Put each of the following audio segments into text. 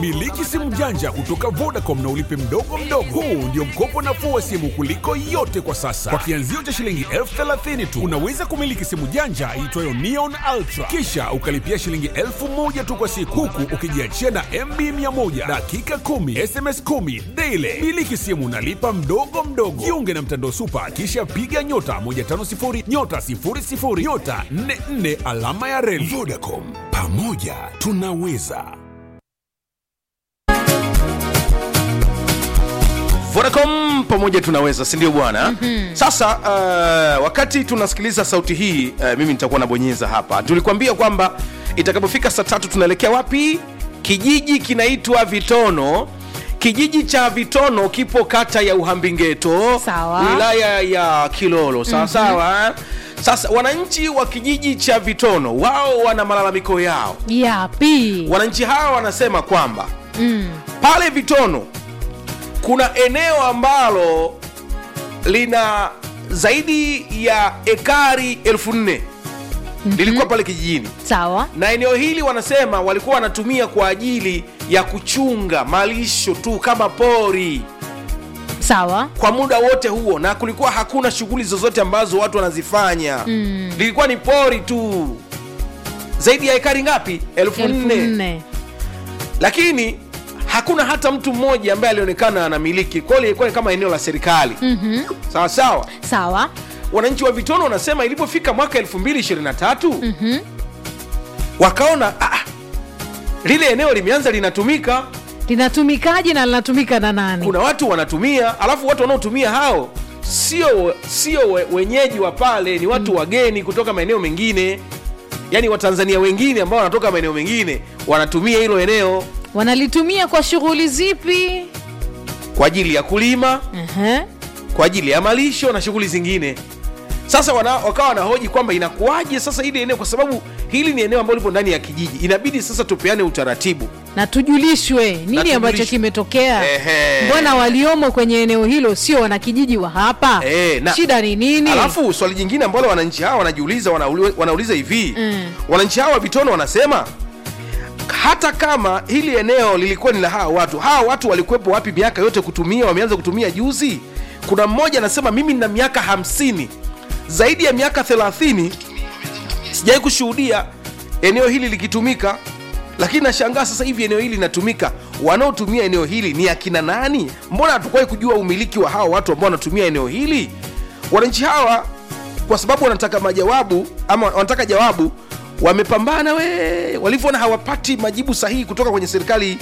Miliki simu janja kutoka Vodacom na ulipe mdogo mdogo. Huu ndio mkopo nafuu wa simu kuliko yote kwa sasa. Kwa kianzio cha shilingi elfu thelathini tu unaweza kumiliki simu janja iitwayo Neon Ultra, kisha ukalipia shilingi elfu moja tu kwa siku, huku ukijiachia na MB 100 dakika 10 SMS 10 daily. Miliki simu nalipa mdogo mdogo. Jiunge na mtandao Super, kisha piga nyota 150 nyota 00 nyota 44 alama ya reli. Vodacom, pamoja tunaweza. Vodacom pamoja tunaweza, si ndio bwana? mm-hmm. Sasa uh, wakati tunasikiliza sauti hii uh, mimi nitakuwa nabonyeza hapa. Tulikuambia kwamba itakapofika saa tatu tunaelekea wapi? Kijiji kinaitwa Vitono. Kijiji cha Vitono kipo kata ya Uhambingeto, Sawa. wilaya ya Kilolo, sawa sawa. Sasa wananchi wa kijiji cha Vitono wao wana malalamiko yao. yapi Wananchi hawa wanasema kwamba mm. pale Vitono kuna eneo ambalo lina zaidi ya ekari elfu nne lilikuwa pale kijijini, sawa na eneo hili wanasema walikuwa wanatumia kwa ajili ya kuchunga malisho tu kama pori sawa kwa muda wote huo, na kulikuwa hakuna shughuli zozote ambazo watu wanazifanya Mm. lilikuwa ni pori tu, zaidi ya ekari ngapi? elfu elfu nne nne lakini hakuna hata mtu mmoja ambaye alionekana anamiliki. Kwa hiyo ilikuwa ni kama eneo la serikali Mhm. sawa sawa. sawa Wananchi wa Vitono wanasema ilipofika mwaka 2023 Mhm. wakaona ah, ah, lile eneo limeanza linatumika, linatumikaje na linatumika na nani kuna watu wanatumia, alafu watu wanaotumia hao sio sio we, wenyeji wa pale, ni watu wageni kutoka maeneo mengine, yaani Watanzania wengine ambao wanatoka maeneo mengine wanatumia hilo eneo wanalitumia kwa shughuli zipi kwa ajili ya kulima Ehe. kwa ajili ya malisho na shughuli zingine. Sasa wana, wakawa wanahoji kwamba inakuwaje sasa hili eneo, kwa sababu hili ni eneo ambalo lipo ndani ya kijiji, inabidi sasa tupeane utaratibu. na tujulishwe nini tujulishwe. ambacho kimetokea Ehe. mbona waliomo kwenye eneo hilo sio wanakijiji wa hapa Eh, na- shida ni nini Alafu swali jingine ambalo wananchi hawa wanajiuliza, wanauli- wanauliza hivi Mm. wananchi hawa wa Vitono wanasema hata kama hili eneo lilikuwa ni la hawa watu, hawa watu walikuwepo wapi miaka yote kutumia? Wameanza kutumia juzi. Kuna mmoja anasema mimi nina miaka hamsini, zaidi ya miaka thelathini sijawai kushuhudia eneo hili likitumika, lakini nashangaa sasa hivi eneo hili linatumika. Wanaotumia eneo hili ni akina nani? Mbona hatukuwahi kujua umiliki wa hawa watu ambao wanatumia eneo hili? Wananchi hawa kwa sababu wanataka majawabu ama wanataka jawabu, wamepambana we, walivyoona hawapati majibu sahihi kutoka kwenye serikali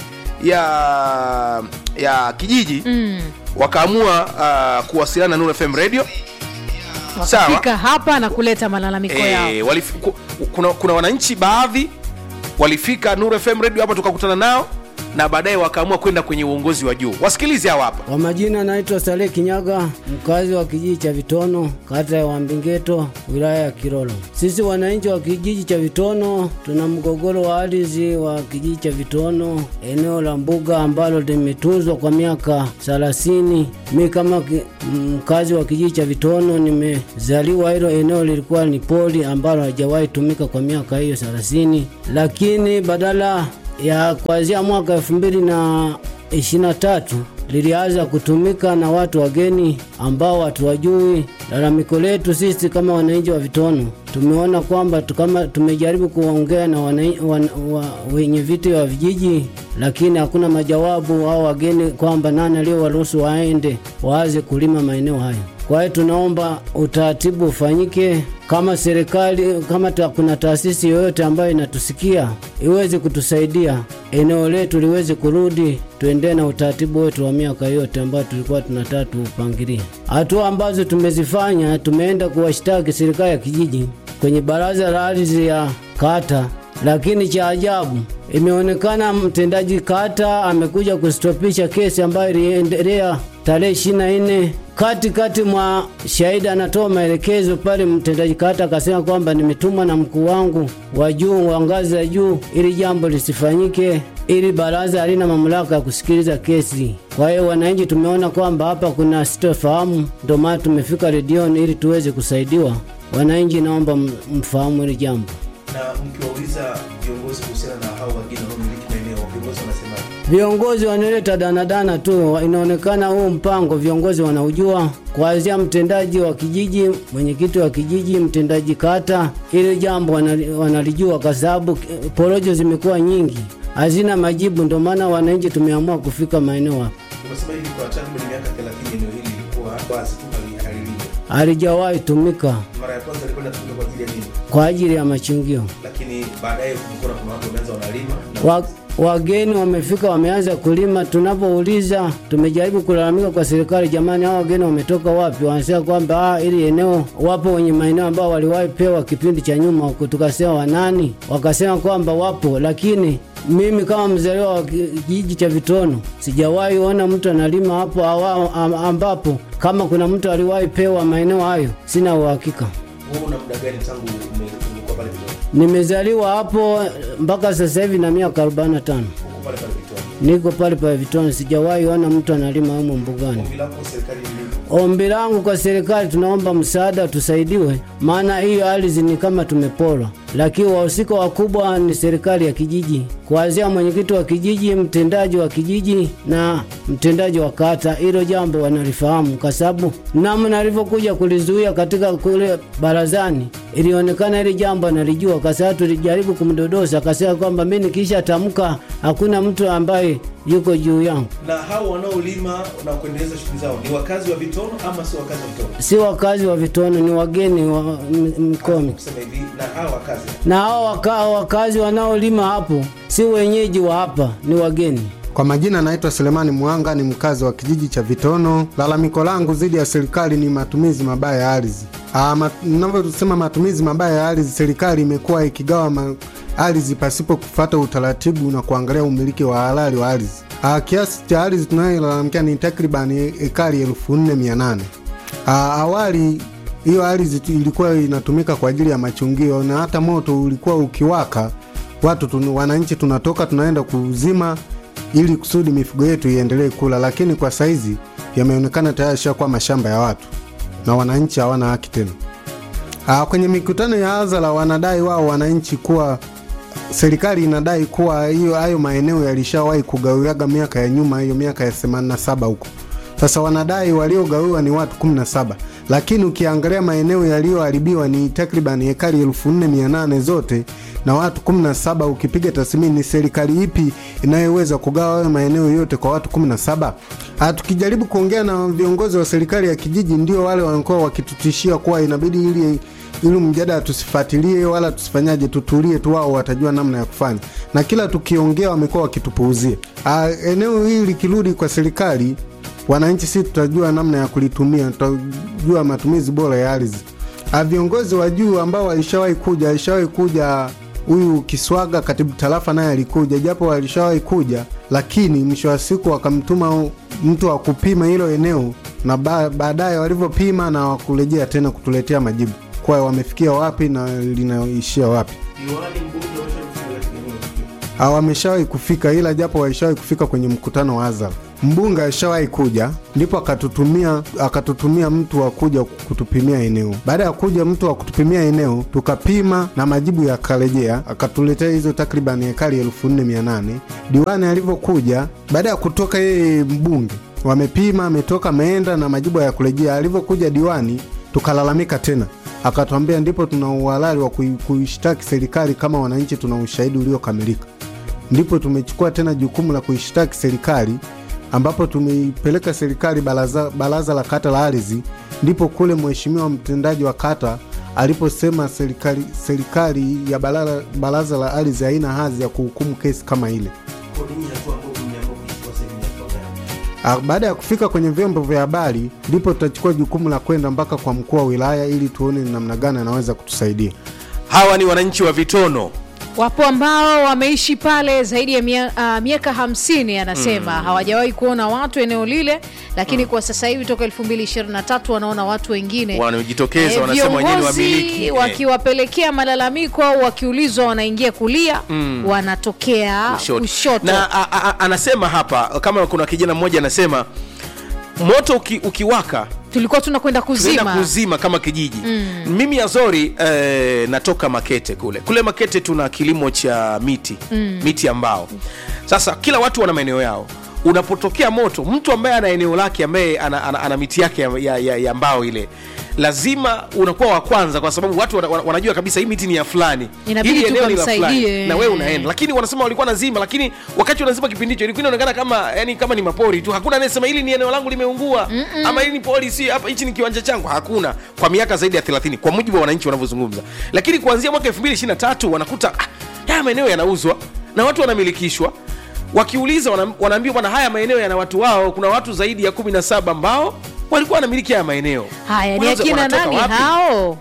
ya ya kijiji Mm. wakaamua uh, kuwasiliana na Nuru FM radio sawa. wakafika hapa na kuleta malalamiko yao E, walif, ku, kuna, kuna wananchi baadhi walifika Nuru FM radio hapa tukakutana nao na baadaye wakaamua kwenda kwenye uongozi wa juu. Wasikilize hawa hapa. Kwa majina naitwa Saleh Kinyaga, mkazi wa kijiji cha Vitono, kata ya Wambingeto, wilaya ya Kilolo. Sisi wananchi wa kijiji cha Vitono tuna mgogoro wa ardhi wa kijiji cha Vitono, eneo la mbuga ambalo limetunzwa kwa miaka 30. Mi kama ki- mkazi wa kijiji cha Vitono nimezaliwa, hilo eneo lilikuwa ni pori ambalo halijawahi tumika kwa miaka hiyo 30, lakini badala ya kuanzia mwaka elfu mbili na ishirini na tatu lilianza kutumika na watu wageni ambao hatuwajui. Lalamiko letu sisi kama wananchi wa Vitono, tumeona kwamba tu- kama tumejaribu kuongea na wanai- wan, wa, wenye viti wa vijiji, lakini hakuna majawabu au wageni kwamba nani aliyowaruhusu waende waanze kulima maeneo hayo. Kwa hiyo tunaomba utaratibu ufanyike, kama serikali, kama ta, kuna taasisi yoyote ambayo inatusikia iweze kutusaidia eneo letu liweze kurudi, tuendee na utaratibu wetu wa miaka yote ambayo tulikuwa tunataka tuupangilie. Hatua ambazo tumezifanya, tumeenda kuwashtaki serikali ya kijiji kwenye baraza la ardhi ya kata lakini cha ajabu imeonekana mtendaji kata amekuja kustopisha kesi ambayo iliendelea tarehe ishirini na nne katikati mwa shahidi anatoa maelekezo pale, mtendaji kata akasema kwamba nimetumwa na mkuu wangu wa juu wa ngazi za juu ili jambo lisifanyike, ili baraza halina mamlaka ya kusikiliza kesi. Kwa hiyo wananchi tumeona kwamba hapa kuna sitofahamu, ndio maana tumefika redioni ili tuweze kusaidiwa. Wananchi, naomba m- mfahamu hili jambo. na mkiwauliza viongozi kuhusiana na hao wageni wanaomiliki maeneo viongozi wanasema Viongozi wanaleta danadana tu, inaonekana huu mpango viongozi wanaujua, kuanzia mtendaji wa kijiji, mwenyekiti wa kijiji, mtendaji kata. Ile jambo wanali- wanalijua, kwa sababu eh, porojo zimekuwa nyingi, hazina majibu. Ndio maana wananchi tumeamua kufika maeneo hapa. Umesema hivi kwa takriban miaka 30 eneo hili lilikuwa basi tu hali- halilindwi. Halijawahi tumika Mara ya kwanza ilikuwa inatumika kwa ajili ya nini? kwa ajili ya machungio. Lakini baadaye kulikuwa kuna watu wameanza wanalima na Wa, wageni wamefika wameanza kulima. Tunapouliza, tumejaribu kulalamika kwa serikali, jamani, hao wageni wametoka wapi? Wanasema kwamba ah, ili eneo wapo wenye maeneo ambao waliwahi pewa kipindi cha nyuma huko. Tukasema wanani? Wakasema kwamba wapo, lakini mimi kama mzaliwa wa ki- kijiji cha Vitono sijawahi ona mtu analima hapo awa, am- ambapo kama kuna mtu aliwahi pewa maeneo hayo, sina uhakika. wewe una muda gani tangu ume- umekuwa pale Vitoni? Nimezaliwa hapo mpaka sasa hivi na miaka 45. Uko pale pale Vitoni. Niko pale pale Vitoni, sijawahi ona mtu analima humo mbugani. Ombi lako serikali ni nini? Ombi langu kwa serikali, tunaomba msaada, tusaidiwe, maana hiyo ardhi ni kama tumeporwa, lakini wahusika wakubwa ni serikali ya kijiji, kuanzia mwenyekiti wa kijiji, mtendaji wa kijiji na mtendaji wa kata. Hilo jambo wanalifahamu, kwa sababu namna alivyokuja kulizuia katika kule barazani ilionekana hili jambo analijua, kwa sababu tulijaribu kumdodosa, akasema kwamba mi nikisha tamka hakuna mtu ambaye yuko juu yangu. Na hao wanaolima na kuendeleza shughuli zao ni wakazi wa Vitono ama sio wakazi wa Vitono? si wakazi wa Vitono, ni wageni wa m- Mkomi. Kusema hivi na hao wakazi Na hao waka, wakazi wanaolima hapo si wenyeji wa hapa, ni wageni. Kwa majina naitwa Selemani Mwanga, ni mkazi wa kijiji cha Vitono. Lalamiko langu dhidi ya serikali ni matumizi mabaya ya ardhi. Ah, ma, ninavyosema matumizi mabaya ya ardhi, serikali imekuwa ikigawa ma, ardhi pasipo kufuata utaratibu na kuangalia umiliki wa halali wa ardhi. Ah, kiasi cha ardhi tunayolalamikia ni takriban ekari elfu nne mia nane. Ah, awali hiyo ardhi tu- ilikuwa inatumika kwa ajili ya machungio na hata moto ulikuwa ukiwaka watu tun, wananchi tunatoka tunaenda kuzima ili kusudi mifugo yetu iendelee kula, lakini kwa saizi yameonekana tayari shakuwa mashamba ya watu na wananchi hawana haki tena. Aa, kwenye mikutano ya hadhara wanadai wao wananchi kuwa serikali inadai kuwa hiyo hayo maeneo yalishawahi kugawiwaga miaka ya nyuma, hiyo miaka ya 87 huko. Sasa wanadai waliogawiwa ni watu 17, lakini ukiangalia maeneo yaliyoharibiwa ni takriban ekari 4800 zote na watu 17. Ukipiga tathmini, ni serikali ipi inayoweza kugawa hayo maeneo yote kwa watu 17? Ah, tukijaribu kuongea na viongozi wa serikali ya kijiji, ndio wale wanakuwa wakitutishia kuwa inabidi ili ili mjadala tusifuatilie wala tusifanyaje, tutulie tu, wao watajua namna ya kufanya, na kila tukiongea wamekuwa wakitupuuzia. Ah, eneo hili likirudi kwa serikali, wananchi si tutajua namna ya kulitumia, tutajua matumizi bora ya ardhi. Ah, viongozi wa juu ambao walishawahi kuja, alishawahi kuja huyu Kiswaga, katibu tarafa, naye alikuja, japo walishawahi kuja, lakini mwisho wa siku wakamtuma mtu wa kupima hilo eneo, na ba- baadaye walivyopima na wakurejea tena kutuletea majibu kwa wamefikia wapi na linaishia wapi. diwani mbunge wameshafika katika eneo hili. Ah, wameshawahi kufika, ila japo walishawahi kufika kwenye mkutano wa hadhara. Mbunge alishawahi kuja, ndipo akatutumia akatutumia mtu wa kuja kutupimia eneo. Baada ya kuja mtu wa kutupimia eneo, tukapima na majibu yakarejea, akatuletea hizo takriban ekari elfu nne mia nane. Diwani alivyokuja, baada ya kutoka yeye mbunge, wamepima, ametoka, ameenda na majibu ya kurejea. Alivyokuja diwani, tukalalamika tena akatwambia ndipo tuna uhalali wa kui- kuishtaki serikali kama wananchi tuna ushahidi uliokamilika. Ndipo tumechukua tena jukumu la kuishtaki serikali, ambapo tumeipeleka serikali baraza, baraza la kata la ardhi. Ndipo kule mheshimiwa mtendaji wa kata aliposema serikali, serikali ya baraza, baraza la ardhi haina hadhi ya kuhukumu kesi kama ile. Kwa nini hatua ambayo mmeamua kuichukua sasa hivi ni hatua gani? Ah, Baada ya kufika kwenye vyombo vya habari, ndipo tutachukua jukumu la kwenda mpaka kwa mkuu wa wilaya ili tuone ni namna gani anaweza kutusaidia. Hawa ni wananchi wa Vitono. wapo ambao wameishi pale zaidi ya mia, uh, miaka hamsini anasema hawajawahi kuona watu eneo lile lakini kwa sasa hivi toka 2023 wanaona watu wengine Wanajitokeza, Eh, wanasema wenyewe ni viongozi wamiliki. Eh. wakiwapelekea malalamiko au wakiulizwa wanaingia kulia wanatokea kushoto. kushoto, na a, a, a, anasema hapa kama kuna kijana mmoja anasema moto uki, ukiwaka tulikuwa tunakwenda tunaenda kuzima kuzima kama kijiji mm. mimi azori eh, natoka makete kule kule makete tuna kilimo cha miti mm. miti ya mbao sasa kila watu wana maeneo yao unapotokea moto mtu ambaye ana eneo lake ambaye ana, ana, ana miti yake ya, ya, ya, ya mbao ile lazima unakuwa wa kwanza kwa sababu watu wana, wana- wanajua kabisa hii miti ni ya fulani Inabidi Hili tu eneo ni la ukamsaidie. fulani, na wewe unaenda lakini wanasema walikuwa nazima lakini wakati wanazima kipindi hicho ilikuwa inaonekana kama yani kama ni mapori tu hakuna anayesema hili ni eneo langu limeungua Mm-mm. ama hili ni pori si hapa hichi ni kiwanja changu hakuna kwa miaka zaidi ya 30 kwa mujibu wa wananchi wanavyozungumza lakini kuanzia mwaka 2023 wanakuta ah, haya maeneo yanauzwa na watu wanamilikishwa wakiuliza wana- wanaambiwa bwana haya maeneo yana watu wao kuna watu zaidi ya 17 ambao walikuwa wanamiliki haya maeneo haya ni Wanaweza- akina wanatoka nani wapi? hao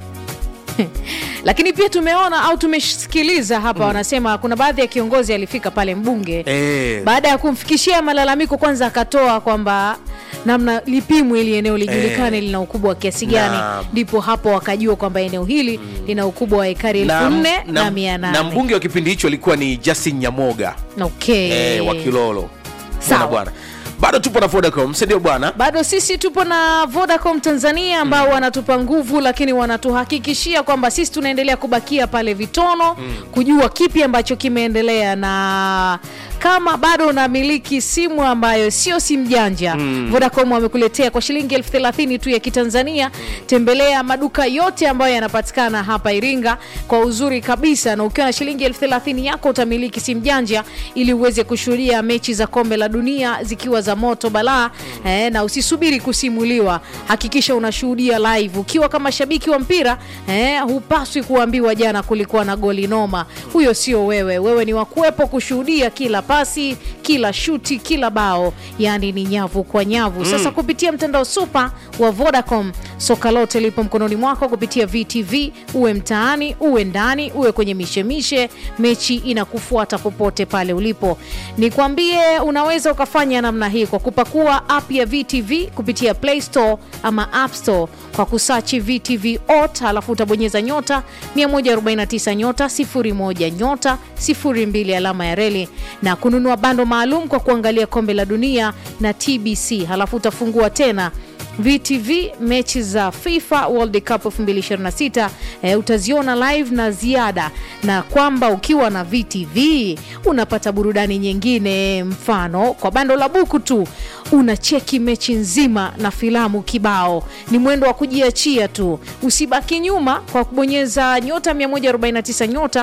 lakini pia tumeona au tumesikiliza hapa wanasema kuna baadhi ya kiongozi alifika pale mbunge Eh. baada ya kumfikishia malalamiko kwanza akatoa kwamba namna lipimwe ili eneo lijulikane Eh. lina ukubwa wa kiasi gani Naam. ndipo hapo wakajua kwamba eneo hili lina ukubwa wa ekari elfu nne na mia na nane mbunge wa kipindi hicho alikuwa ni Justin Nyamoga okay. eh, wa Kilolo Sawa. Bwana bwana bado tupo na Vodacom si ndio bwana bado sisi tupo na vodacom tanzania ambao mm. wanatupa nguvu lakini wanatuhakikishia kwamba sisi tunaendelea kubakia pale vitono mm. kujua kipi ambacho kimeendelea na kama bado unamiliki simu ambayo sio simu janja mm. vodacom wamekuletea kwa shilingi elfu thelathini tu ya kitanzania tembelea maduka yote ambayo yanapatikana hapa iringa kwa uzuri kabisa na ukiwa na shilingi elfu thelathini yako utamiliki simu janja ili uweze kushuhudia mechi za kombe la dunia zikiwa za moto balaa eh, na usisubiri kusimuliwa hakikisha unashuhudia live ukiwa kama shabiki wa mpira eh, hupaswi kuambiwa jana kulikuwa na goli noma huyo sio wewe wewe ni wakuwepo kushuhudia kila pasi kila shuti kila bao yani ni nyavu kwa nyavu sasa kupitia mtandao supa wa vodacom soka lote lipo mkononi mwako kupitia vtv uwe mtaani uwe ndani uwe kwenye mishemishe mechi inakufuata popote pale ulipo nikwambie unaweza ukafanya namna hii kwa kupakua app ya vtv kupitia play store ama app store kwa kusachi vtv ot alafu utabonyeza nyota 149 nyota 01 nyota 02 alama ya reli na kununua bando maalum kwa kuangalia kombe la dunia na tbc halafu utafungua tena VTV mechi za FIFA World Cup 2026 e, utaziona live na ziada, na kwamba ukiwa na VTV unapata burudani nyingine, mfano kwa bando la buku tu unacheki mechi nzima na filamu kibao. Ni mwendo wa kujiachia tu, usibaki nyuma kwa kubonyeza nyota 149 nyota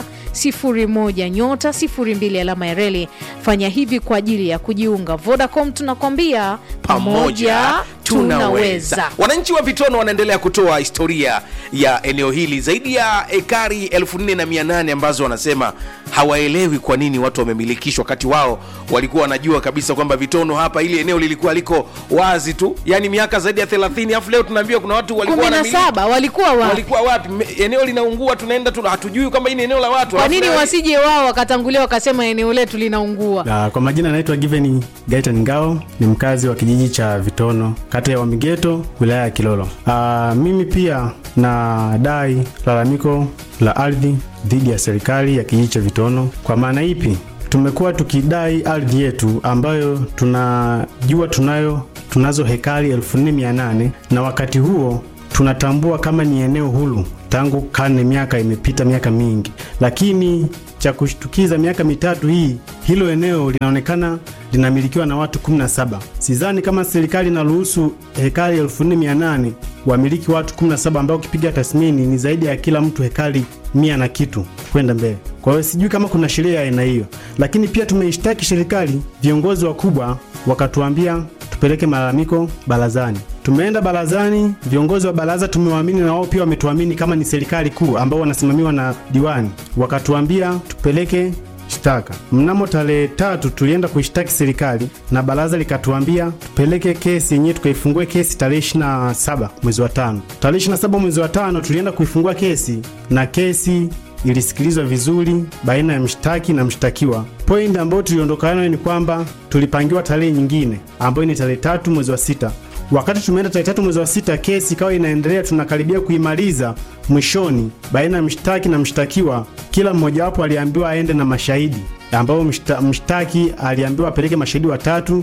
01 nyota 02 alama ya reli. Fanya hivi kwa ajili ya kujiunga. Vodacom tunakwambia pamoja tunaweza. wananchi wa vitono wanaendelea kutoa historia ya eneo hili zaidi ya ekari 4800 ambazo wanasema hawaelewi kwa nini watu wamemilikishwa wakati wao walikuwa wanajua kabisa kwamba vitono hapa ili eneo lilikuwa liko wazi tu yani miaka zaidi ya 30 alafu leo tunaambiwa kuna watu walikuwa kumi na wanamiliki. saba walikuwa wa walikuwa wapi Me- eneo linaungua tunaenda tu hatujui kwamba hii ni eneo la watu kwa Alafu nini leo- wasije wao wakatangulia wakasema eneo letu linaungua Uh, kwa majina naitwa Given Gaitan Ngao, ni mkazi wa kijiji cha Vitono, kata ya Wamigeto, wilaya ya Kilolo. Uh, mimi pia na dai lalamiko la ardhi dhidi ya serikali ya kijiji cha Vitono. Kwa maana ipi? Tumekuwa tukidai ardhi yetu ambayo tunajua tunayo tunazo hekari 4800 na wakati huo tunatambua kama ni eneo huru tangu karne, miaka imepita miaka mingi, lakini cha kushtukiza, miaka mitatu hii hilo eneo linaonekana linamilikiwa na watu 17. Sidhani kama serikali inaruhusu hekari 4800 wamiliki watu 17, ambao ukipiga tathmini ni zaidi ya kila mtu hekari mia na kitu kwenda mbele. Kwa hiyo sijui kama kuna sheria ya aina hiyo, lakini pia tumeishtaki serikali, viongozi wakubwa wakatuambia tupeleke malalamiko barazani. Tumeenda barazani, viongozi wa baraza tumewaamini na wao pia wametuamini kama ni serikali kuu ambao wanasimamiwa na diwani, wakatuambia tupeleke shtaka. Mnamo tarehe tatu tulienda kuishtaki serikali na baraza likatuambia tupeleke kesi yenyewe, tukaifungue kesi tarehe 27 mwezi wa tano. Tarehe 27 mwezi wa tano tulienda kuifungua kesi na kesi ilisikilizwa vizuri baina ya mshtaki na mshtakiwa. Point ambayo tuliondoka nayo ni kwamba tulipangiwa tarehe nyingine ambayo ni tarehe tatu mwezi wa sita. Wakati tumeenda tarehe tatu mwezi wa sita, kesi ikawa inaendelea, tunakaribia kuimaliza. Mwishoni, baina ya mshtaki na mshtakiwa, kila mmojawapo aliambiwa aende na mashahidi, ambao mshta, mshtaki aliambiwa apeleke mashahidi watatu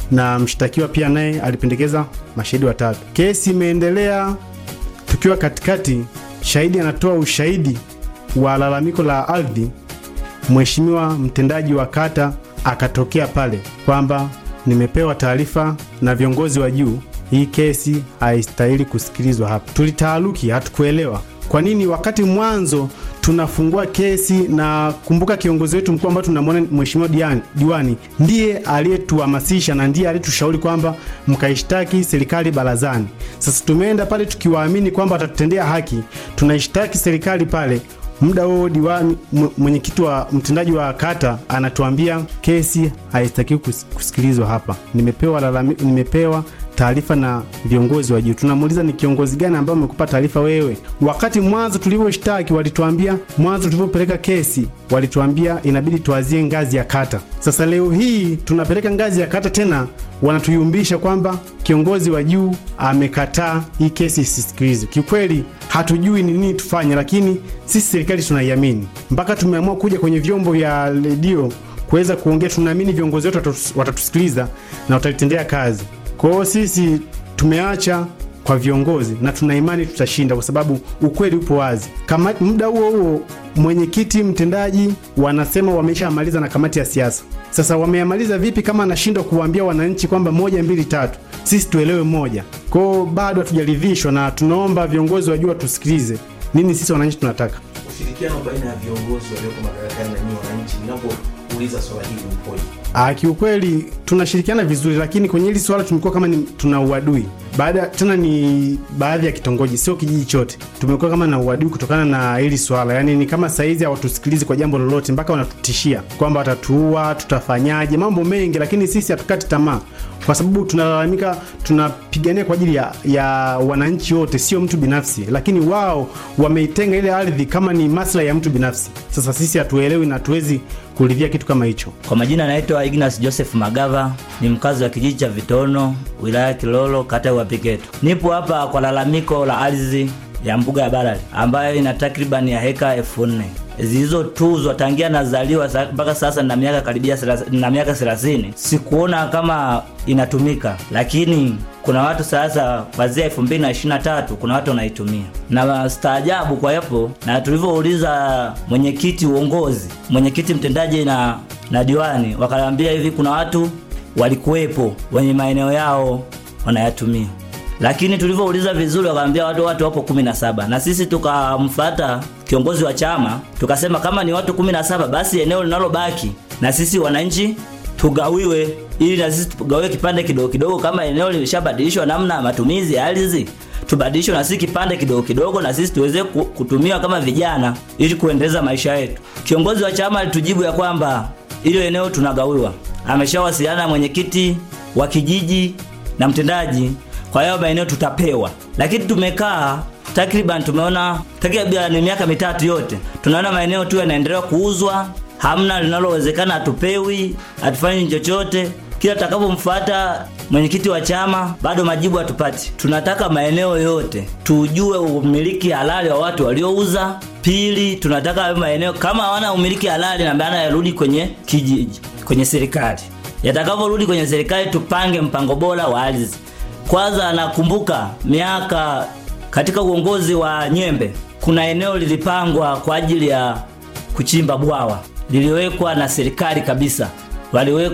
na mshtakiwa pia naye alipendekeza mashahidi watatu. Kesi imeendelea, tukiwa katikati, shahidi anatoa ushahidi wa lalamiko la ardhi. Mheshimiwa mtendaji wa kata akatokea pale kwamba nimepewa taarifa na viongozi wa juu, hii kesi haistahili kusikilizwa hapa. Tulitaaruki, hatukuelewa kwa nini wakati mwanzo tunafungua kesi na kumbuka, kiongozi wetu mkuu ambaye tunamwona mheshimiwa Dian- diwani ndiye aliyetuhamasisha na ndiye aliyetushauri kwamba mkaishtaki serikali barazani. Sasa tumeenda pale tukiwaamini kwamba watatutendea haki, tunaishtaki serikali pale muda huo diwani m- mwenyekiti wa mtendaji wa kata anatuambia kesi haistakiwi kus- kusikilizwa hapa. Nimepewa lalami, nimepewa taarifa na viongozi wa juu. Tunamuuliza ni kiongozi gani ambaye amekupa taarifa wewe? Wakati mwanzo tulivyoshtaki walituambia, mwanzo tulivyopeleka kesi walituambia inabidi tuazie ngazi ya kata. Sasa leo hii tunapeleka ngazi ya kata tena, wanatuyumbisha kwamba kiongozi wa juu amekataa hii kesi isisikilizwe. Kiukweli hatujui ni nini tufanye, lakini sisi serikali tunaiamini mpaka tumeamua kuja kwenye vyombo vya redio kuweza kuongea. Tunaamini viongozi wetu watatu- watatusikiliza na watalitendea kazi. Kwa hiyo sisi tumeacha kwa viongozi na tuna imani tutashinda, kwa sababu ukweli upo wazi. Kama muda huo huo mwenyekiti mtendaji wanasema wameshamaliza na kamati ya siasa. Sasa wameamaliza vipi kama anashindwa kuwaambia wananchi kwamba moja mbili tatu, sisi tuelewe moja? Kwao bado hatujaridhishwa, na tunaomba viongozi wajua watusikilize nini sisi wananchi tunataka. ushirikiano baina ya viongozi walioko madarakani na nyinyi wananchi mnapouliza swala hili upoje? Ah, kiukweli tunashirikiana vizuri, lakini kwenye hili swala tumekuwa kama ni, tuna uadui baada tena ni baadhi ya kitongoji, sio kijiji chote. Tumekuwa kama na uadui kutokana na hili swala, yaani ni kama saizi hawatusikilizi kwa jambo lolote, mpaka wanatutishia kwamba watatuua, tutafanyaje, mambo mengi, lakini sisi hatukati tamaa kwa sababu tunalalamika, tunapigania kwa ajili ya, ya wananchi wote, sio mtu binafsi, lakini wao wameitenga ile ardhi kama ni maslahi ya mtu binafsi. Sasa sisi hatuelewi na hatuwezi kuridhia kitu kama hicho. Kwa majina naitwa Ignas Joseph Magava, ni mkazi wa kijiji cha Vitono, wilaya ya Kilolo, kata ya Uapigeto. Nipo hapa kwa lalamiko la ardhi ya mbuga ya Balali ambayo ina takriban ya heka elfu nne zilizotuzwa tangia nazaliwa sa- mpaka sasa na miaka karibia thelath- na miaka 30 sikuona kama inatumika, lakini kuna watu sasa kuanzia 2023 kuna watu wanaitumia na staajabu kwa hapo, na tulivyouliza mwenyekiti uongozi, mwenyekiti mtendaji na na diwani, wakaniambia hivi kuna watu walikuwepo wenye maeneo yao wanayatumia lakini tulivyouliza vizuri wakaambia watu watu wapo 17 na sisi tukamfata kiongozi wa chama tukasema kama ni watu 17 basi eneo linalobaki na sisi wananchi tugawiwe ili na sisi tugawiwe kipande kidogo kidogo kama eneo limeshabadilishwa namna ya matumizi ya ardhi tubadilishwe na sisi kipande kidogo kidogo na sisi tuweze ku- kutumia kama vijana ili kuendeleza maisha yetu kiongozi wa chama alitujibu ya kwamba hilo eneo tunagawiwa ameshawasiliana na mwenyekiti wa kijiji na mtendaji kwa hiyo maeneo tutapewa lakini tumekaa takriban tumeona takriban miaka mitatu yote tunaona maeneo tu yanaendelea kuuzwa hamna linalowezekana hatupewi hatufanyi chochote kila tutakapomfuata mwenyekiti wa chama bado majibu hatupati tunataka maeneo yote tujue umiliki halali wa watu waliouza pili tunataka hayo maeneo kama hawana umiliki halali na maana yarudi kwenye kijiji kwenye serikali yatakavyorudi kwenye serikali tupange mpango bora wa ardhi kwanza nakumbuka miaka katika uongozi wa Nyembe kuna eneo lilipangwa kwa ajili ya kuchimba bwawa liliwekwa na serikali kabisa waliweka